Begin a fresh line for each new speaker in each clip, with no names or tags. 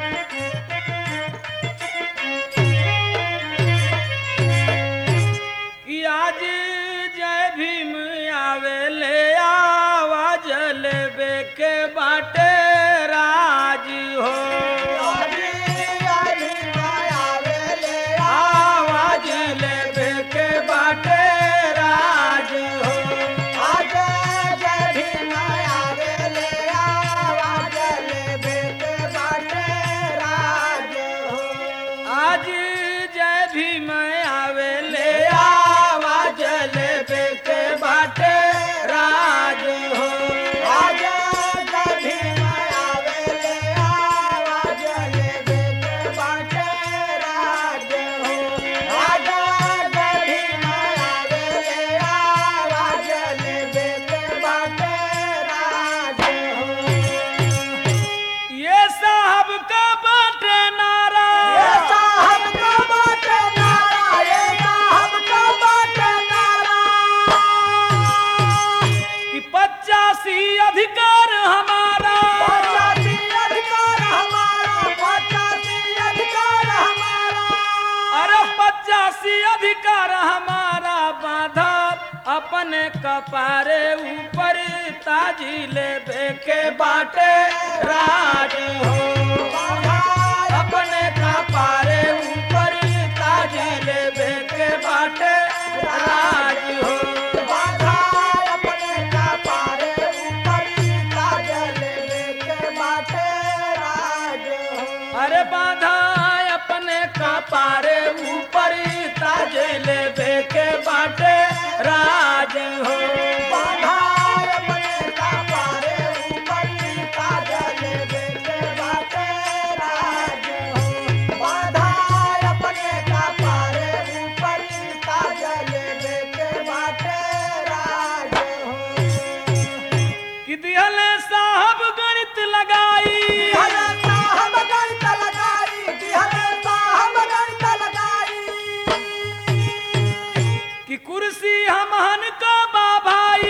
कि आज जय भीम आवे ले आवाज लेबे के बाटे राज हो आवाज लेबे के बाटे राज हो आज जय भीम आवे ले आवाज लेबे के बाटे राज हो ये साहब का बाटे नारा कि पचासी अधिकार हमारा अरे पचासी अधिकार हमारा बाधा अपने कपारे ऊपर ताजी लेबे के बाटे राज हो अपने कपारे ऊपर ताजी लेबे के बाटे राज हो अरे बाधा अपने कपारे ऊपर ताज लेबे के बाटे राज हो कि दिहले साहब गणित लगाई कि कुर्सी हमहन का बा भाई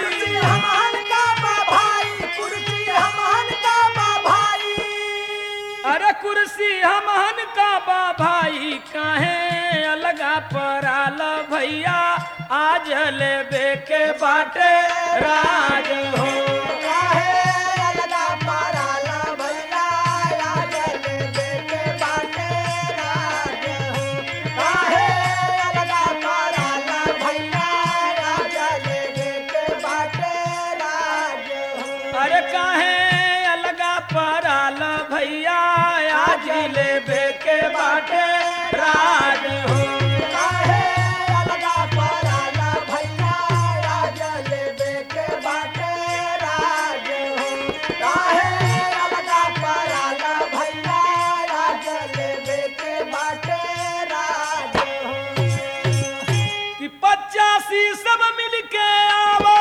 अरे कुर्सी हमहन का बा भाई काहे अलगा पराल भैया आज लेबे के बाटे राज हो अरे काहे अलगा पराल भैया आज लेबे के बाटे राज हो कि पचासी सब मिल के आवो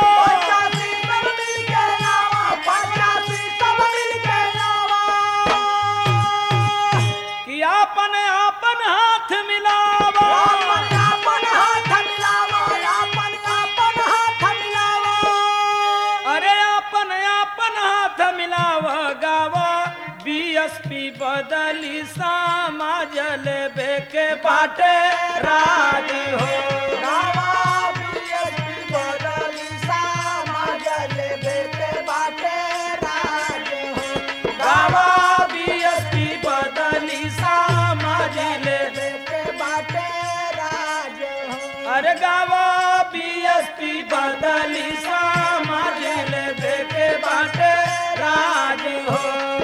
कि आपन आपन हाथ मिलावो अरे आपन आपन हाथ मिलाव गाव बीएसपी बदली समाज लेबे के बाटे राज हो गाव बीएसपी बदली समाज ले अरे गाव बीएसपी बदली समाज लेबे के बाटे राज हो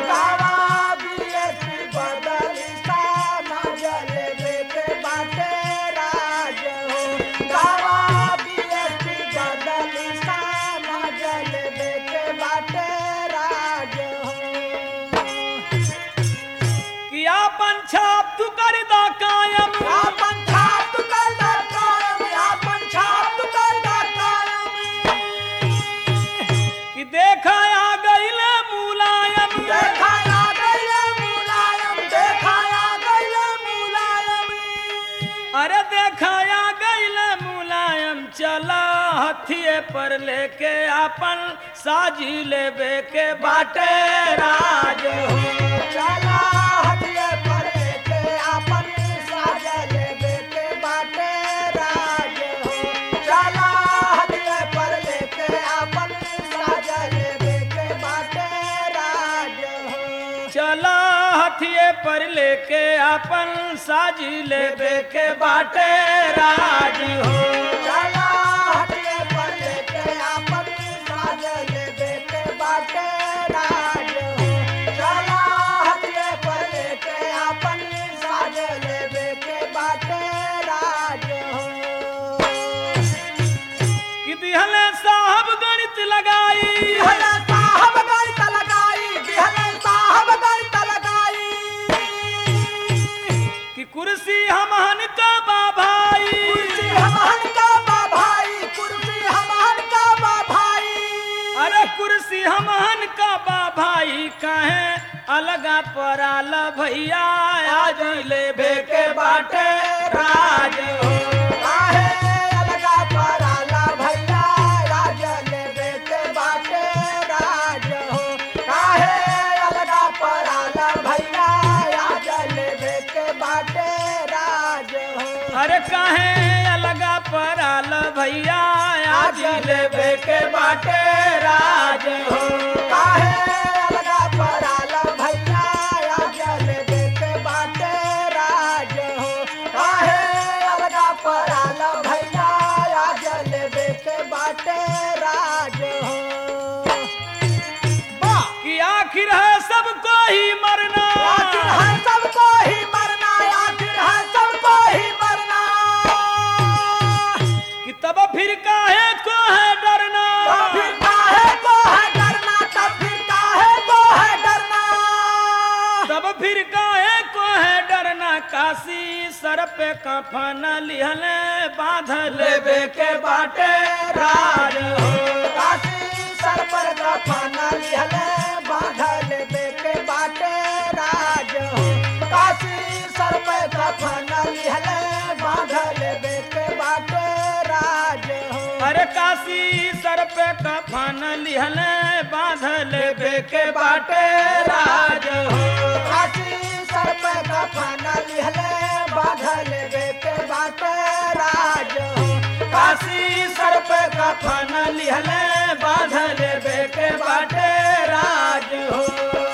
कि आपन छाप तू कर दा कायम कि देखा आ गईल मुलायम अरे देखा आ गईल मुलायम चला हथिये पर लेके आपन साजी लेबे के बाटे राज हो चला हथिये पर लेके अपन साजी लेबे के बाटे राज हो
चला हटिए पर लेके आपन साज लेबे के बाटे राज हो चला हटिए पर लेके आपन साज लेबे के बाटे राज हो
कि दिहले साहब गणित लगाई
बिहले साहब गणित लगाई बिहले साहब गणित लगाई
कि कुर्सी हमहन का बा भाई
कुर्सी हमहन का बा भाई कुर्सी हमहन का बा भाई
अरे कुर्सी हमहन का बा भाई कहे अलगा पराल भैया आज लेबे के बाटे राज हो
काहे अलगा पराला भैया राज लेबे के बाटे राज हो काहे अलगा पराला भैया राज लेबे के बाटे राज हो
अरे कहे अलगा पराल भैया आज लेबे के बाटे राज हो
काहे अलगा पराला भैया राज लेबे के बाटे राज हो काहे अलगा पराला भैया राज लेबे के बाटे राज हो वाह
कि आखिर है सबको ही मरना
आखिर है सबको ही मरना आखिर है सबको ही मरना
कि तब फिर काहे को है डरना
तब फिर काहे को है डरना तब फिर काहे को है डरना
तब फिर काहे को है डरना काशी सर पे कफन लिहले बांधल लेबे के बाटे राज हो
काशी सर पर गफना लिहले बांधल बेके बाटे राज हो काशी सर पर गफना लिहले बांधल बेके बाटे राज हो
अरे काशी सर पे कफन लिहले बांधल लेबे के बाटे राज हो
काशी सर पर गफना लिहले बांधल बेके बाटे राज हो
काशी सर पे कफन लिहले बांधल लेबे के बाटे राज हो